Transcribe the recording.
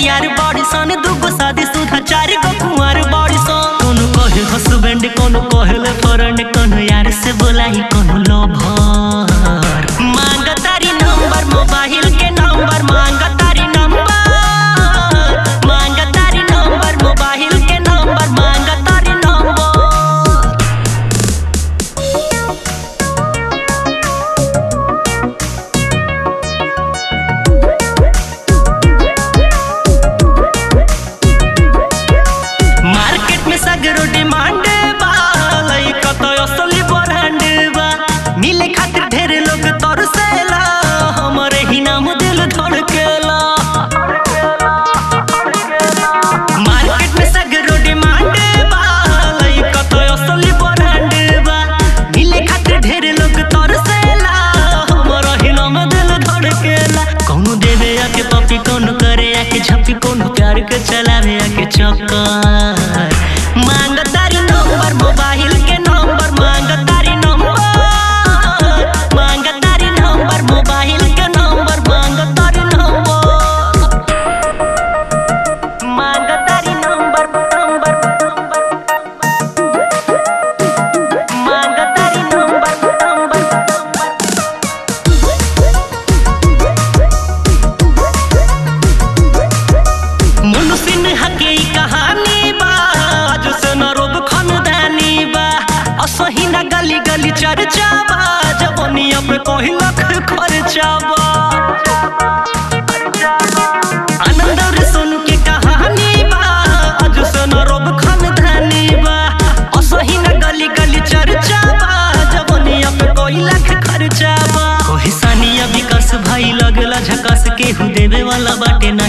यार बड़ी सन दूगो शादी सुधा चार गो कुंवर बड़ी सन कोनो कहे हस्बैंड कोनो कहेले फ्रेंड कोनो यार से बोलाई कोनो लवर मांग तारी नंबर मोबाइल के नंबर मांग तारी नंबर मांग तारी नंबर मोबाइल के नंबर मांग तारी नंबर मार्केट में सगरो डिमांड बा लइका तो असली ब्रांड बा मिले खातिर ढेर लोग तरसेला हमरे ही नाम दिल धड़केला मार्केट में सगरो डिमांड बा लइका तो असली ब्रांड बा मिले खातिर ढेर लोग तरसेला हमरे ही नाम दिल धड़केला कौनो देवे आके पपी कौनो करे आके झपी कौनो प्यार के चलावे आके चक्कर मांग तारी नंबर मोबाइल के नंबर मांग तारी नंबर मांग तारी नंबर मोबाइल के नंबर मांग तारी नंबर मांग तारी नंबर नंबर मांग तारी नंबर नंबर मनुष्य ने हके ई कहानी बा आज से न रोब खानदानी बा असही न गली गली चर्चा बा जवनिया पे कहीं लख खर्चा बा आनंद और सोनू के कहानी बा आज से न रोब खानदानी बा असही न गली गली चर्चा बा जवनिया पे कोई लाख खर्चा बा कोई सानिया विकास भाई लगला झकास केहू देवे वाला बाटे ना